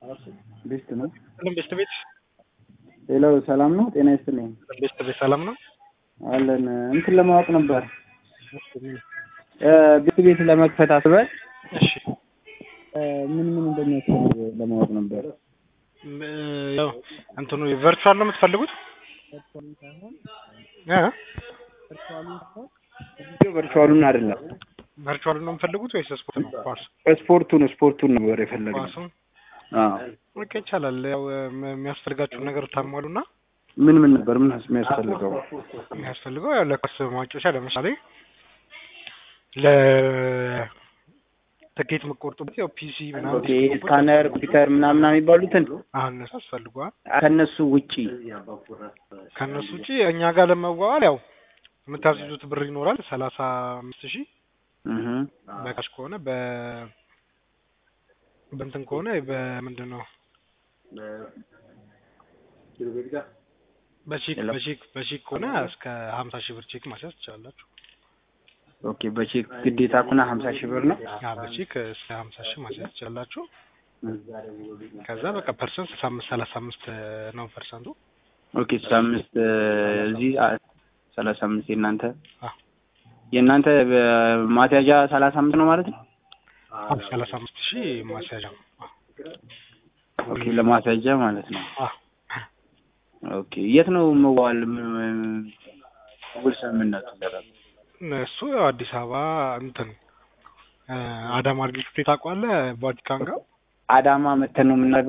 ቤስት ነው። ሁሉም ቤስት ቤት ሌሎ ሰላም ነው። ጤና ይስጥልኝ ቤስት ቤት ሰላም ነው አለን። እንትን ለማወቅ ነበር ቤት ቤት ለመክፈት አስበን እሺ ምን ምን እንደሚያስፈልግ ለማወቅ ነበር። ም- ያው እንትኑ ቨርቹዋል ነው የምትፈልጉት እ ቨርቹዋሉን አይደለም ቨርቹዋል ነው የምትፈልጉት ወይስ ስፖርት ነው? ኳስ ስፖርቱን ስፖርቱን ነበር የፈለግነው። ኳሱን አዎ ኦኬ ይቻላል። ያው ም- የሚያስፈልጋችሁን ነገር ታሟሉና ምን ምን ነበር ምን የሚያስፈልገው? የሚያስፈልገው ያው ለኳስ ማጮቻ ለምሳሌ ለ ትኬት የምትቆርጡበት ያው ፒሲ ምናምን ኦኬ ስካነር፣ ኮምፒውተር ምናምን የሚባሉትን አሁን እነሱ ያስፈልገዋል። ከነሱ ውጪ ከእነሱ ውጪ እኛ ጋር ለመዋዋል ያው የምታስይዙት ብር ይኖራል ሰላሳ አምስት ሺህ እህ በካሽ ከሆነ በ በእንትን ከሆነ በምንድን ነው በቼክ ሄሎ። በቼክ በቼክ ከሆነ እስከ ሀምሳ ሺህ ብር ቼክ ማስያዝ ትችላላችሁ። ኦኬ በቼክ ግዴታ ኩና ሀምሳ ሺህ ብር ነው። ያ በቼክ እስከ ሀምሳ ሺህ ማስያዝ ትችላላችሁ። ከዛ በቃ ፐርሰንት ስልሳ አምስት ሰላሳ አምስት ነው ፐርሰንቱ። ኦኬ ስልሳ አምስት እዚህ ሰላሳ አምስት የእናንተ አዎ። የእናንተ ማስያዣ ሰላሳ አምስት ነው ማለት ነው። አዎ ሰላሳ አምስት ሺህ ማስያዣ ነው። ኦኬ ለማስያዣ ማለት ነው። አዎ ኦኬ የት ነው መዋል ውል ስምምነቱ ደረሰ? እሱ ያው አዲስ አበባ እንትን እ አዳማ አርጌ ታውቀዋለህ? ቫቲካን ጋር አዳማ መተን ነው የምናደርገው